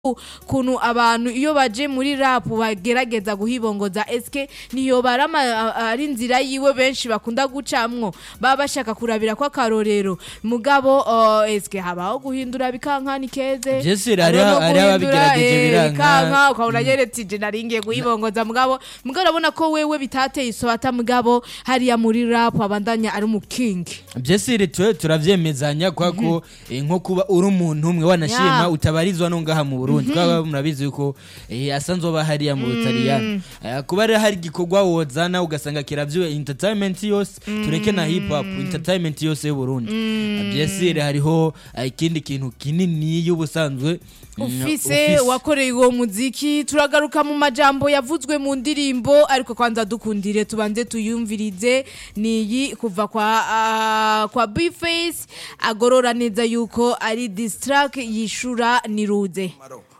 kuntu abantu iyo baje muri rap bagerageza guhibongoza eske niyo barama ari inzira yiwe benshi bakunda gucamwo baba bashaka kurabira ko akarorero mugabo uh, eske habaho guhindura bikankani keze Vyose hari- Hariho no hari guhindura, ababigerageje eh, biranka. bikanka ukabona nyeretse je naringiye guhibongoza mugabo mugabo urabona ko wewe bitateye isobata mugabo hariya muri rap abandanya ari umukingi byesire twe turavyemezanya kwa ko eh, nko kuba uri umuntu umwe wanashima Ya. utabarizwa no ngaha mu Burundi kwa murabizi yuko eh, asanzwe aba hariya mu Butaliyani Eh, kuba rero hari igikorwa wozana ugasanga kiravyo entertainment yose tureke na hip hop entertainment yose y'u Burundi byesire hariho eh, ikindi kintu kinini y'ubusanzwe mm, ufise wakoreye uwo muziki turagaruka mu majambo yavuzwe mu ndirimbo ariko kwanza dukundire tubanze tuyumvirize niyi kuva kwa ah, kwa Bface agorora neza yuko ari distrack yishura niruze Maro.